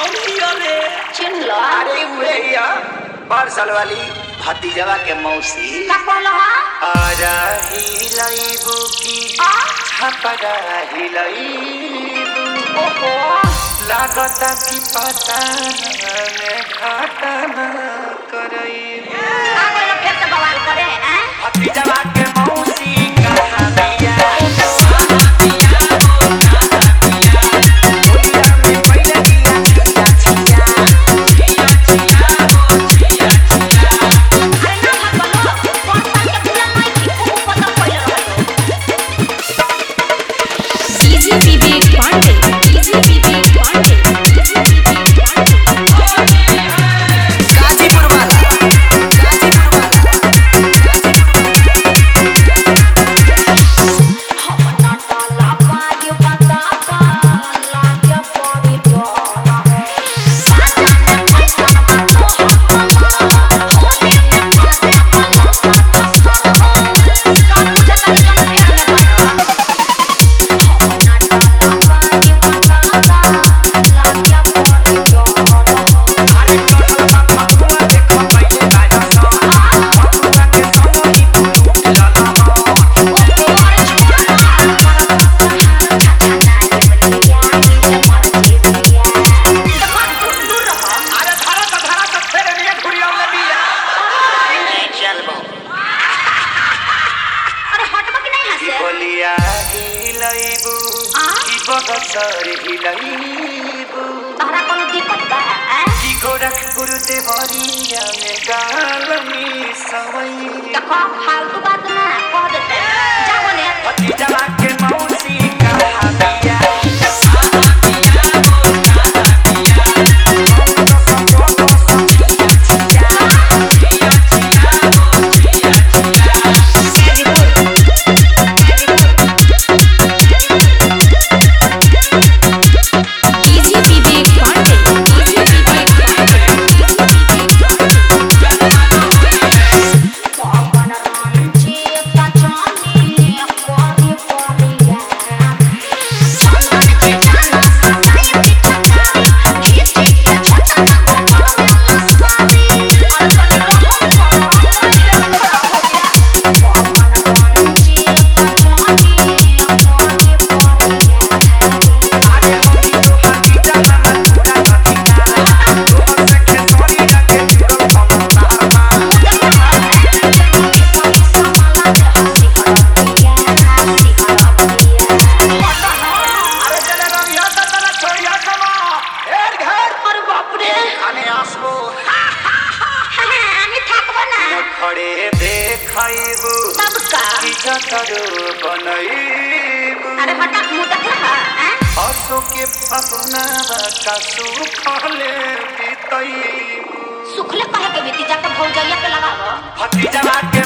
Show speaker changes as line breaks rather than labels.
कौन हिया रे
चिन्ह लो
अरे उहे हिया पार्सल वाली भतीजवा के मौसी
का कहलो हा
आजा हिलैबू की
आ
छपरा हिलैबू
ओहो
लागता कि पता में घाटा न करैबू
आ गइलो फिर से बवाल करे हैं
भतीजवा के मौसी कहाँ बिया दुनिया में पहिले बिया छिया छिया
अरे ना मत बोलो कौन सा के भूला नहीं कि खूब पता पड़ रहा
Easy Vivi Pandey. Easy Vivi Pandey. Easy Vivi Pandey.
Ghazipur वाला गाजीपुर
हम ना डाला पाए बता का लागे पड़ी डोरा साजा ने पैसा ना तो हम होले में पासे पला का का मुझे तक जम के बना हम ना डाला पाए बता का लागे पड़ी डोरा
अरे टोटल पापा हुआ देखो पहिले बाजा सो पपुआ के संग ही लूट लला अरे धारा त धारा त फेरे में घुरिया ले बिया चलबो बोलिया हिलैबू की बगसर हिलैबू की गोरखपुर देवरिया में गालमी सवई भतीजवा के मौसी कहाँ बिया
Easy Vivi Pandey. Easy Vivi Pandey. Easy Vivi Pandey.
अरे होई तो हकीजा ना पूरा भतीजा तोहर से खेसरी रखे जीरो कमता अरे चले रविया त तला छोड़िया कमा ढेर घर
अरे बाप रे
खाने आसबो
আমি থাকবো না
खड़े देखैबू
तब का
की जतरो बनैबू
अरे हटा मुंह देख रहा है
असो के पपना का सुखले बीतैबू
सुखले कहे के बीती जाकर भौजैया पे लगावो
भतीजवा के